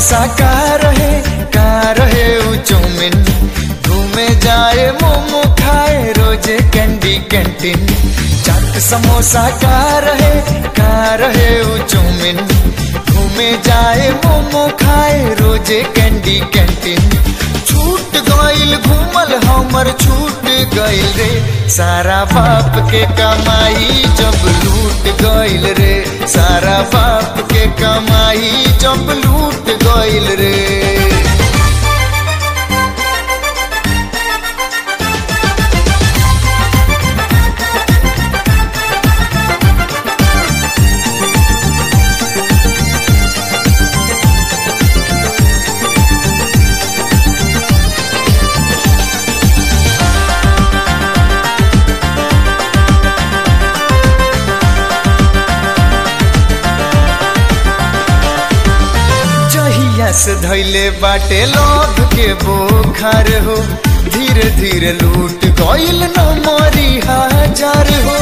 समोसा का रहे का रहे उ चौमिन घूमे जाए मोमो खाए रोजे कैंडी कैंटीन चाट समोसा का रहे का रहे उ चौमिन घूमे जाए मोमो खाए रोजे कैंडी कैंटीन छूट गइल घूमल हमर छूट गइल रे सारा बाप के कमाई जब लूट गइल रे सारा बाप के कमाई जब लूट गइल रे जहिया से धैले बाटे लोभ के बोखार हो धीरे धीरे लूट गइल न मरी हजार हो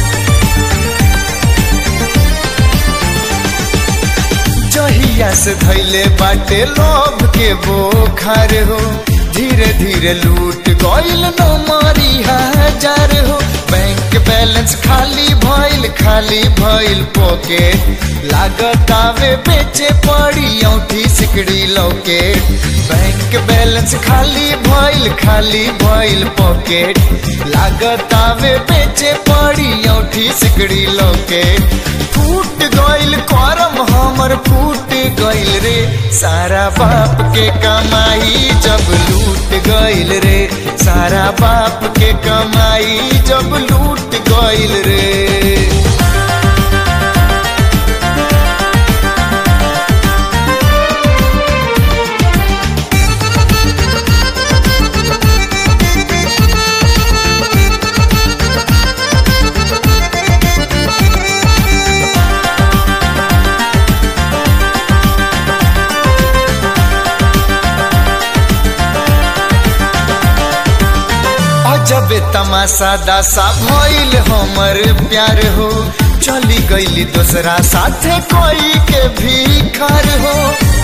जहिया से धैले बाटे लोभ के बोखार हो धीरे धीरे लूट गइल न मरी हजार हो बैंक बैलेंस खाली भइल खाली भइल पॉकेट लागत आवे बेचे पड़ी औठी सिकड़ी लौकेट बैंक बैलेंस खाली भइल खाली भइल पॉकेट लागत आवे बेचे पड़ी औठी सिकड़ी लौकेट फूट गइल करम हमर फूट गइल रे सारा बाप के कमाई जब लूट गइल रे सारा बाप के कमाई जब लूट गइल रे अजब तमाशा दासा भइल हमर प्यार हो चली गईली दूसरा साथे कोई के भीखार हो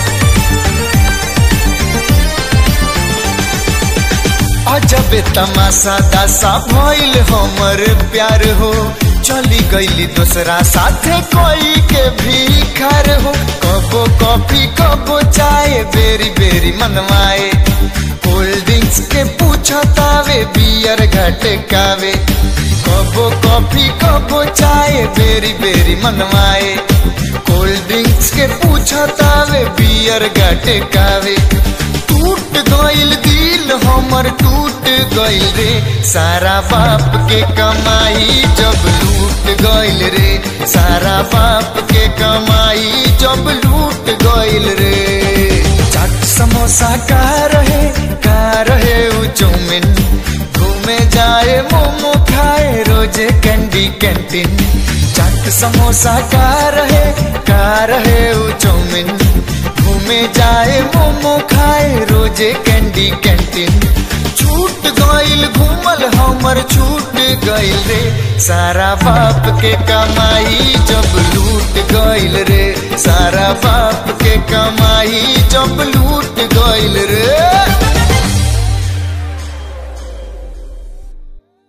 अजब तमाशा दासा भइल हमर प्यार हो चली गईली दूसरा साथे कोई के भीखार हो कबो कॉफी कबो चाय बेरी बेरी मनवाए कोल्ड ड्रिंक्स के पूछतावे बियर घटकावे कबो कॉफी कबो चाय बेरी बेरी मनवाए कोल्ड ड्रिंक्स के पूछतावे बियर घटकावे टूट गइल दिल हमर टूट गइल रे सारा बाप के कमाई जब लूट गइल रे सारा बाप के कमाई जब लूट गइल रे चाट समोसा का रहे का रहे उ चौमिन घूमे जाए मोमो खाए रोजे कैंडी कैंटीन चाट समोसा का रहे का रहे उ चौमिन घूमे जाए मोमो खाए रोजे कैंडी कैंटीन छूट गइल घूमल हमर छूट गइल रे सारा बाप के कमाई जब लूट गइल रे सारा बाप के कमाई जब लूट गइल रे